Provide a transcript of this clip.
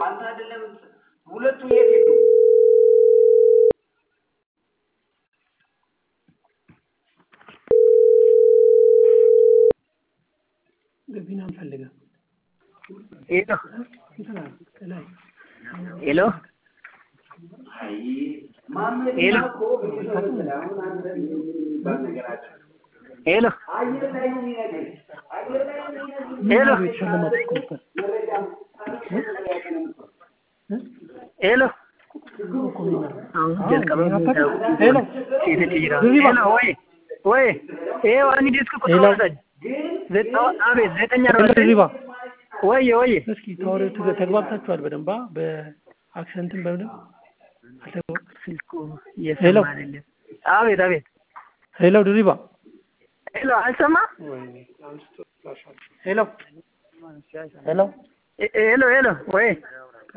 አንተ አይደለም ሁለቱ የት ሄዱ? ገቢና አንፈልግም። ሄሎ እንትና ላይ ሄሎ አይ ማመድ ሄሎ እኮ ምን ይሰራል? አሁን አንተ የሚባል ነገር አለ። ሄሎ አየር ላይ ነው የሚነግርህ። አየር ላይ ነው የሚነግርህ። ሄሎ ቤት ሸለማት እኮ ነበር ሄሎ እኮ ሚና አሁን ጀልቀበ ሄሎ ሄሎ ድሪባ ወይ ወይ ይሄ ዋኒ ዲስክ ቁጥር ሄሎ ወሰድ ዘጠ- አቤት ዘጠኝ አርባ ሄሎ ዘጠኝ ድሪባ ወይ ወይ እስኪ ተዋሪው ተገ- ተግባብታችኋል በደንብ አ? በአክሰንትም በምንም አልተግባ- ስልኩ ሄሎ እየሰማ አይደለም። አቤት አቤት ሄሎ ድሪባ ሄሎ አልሰማ ሄሎ ሄሎ ሄ- ሄሎ ሄሎ ወይ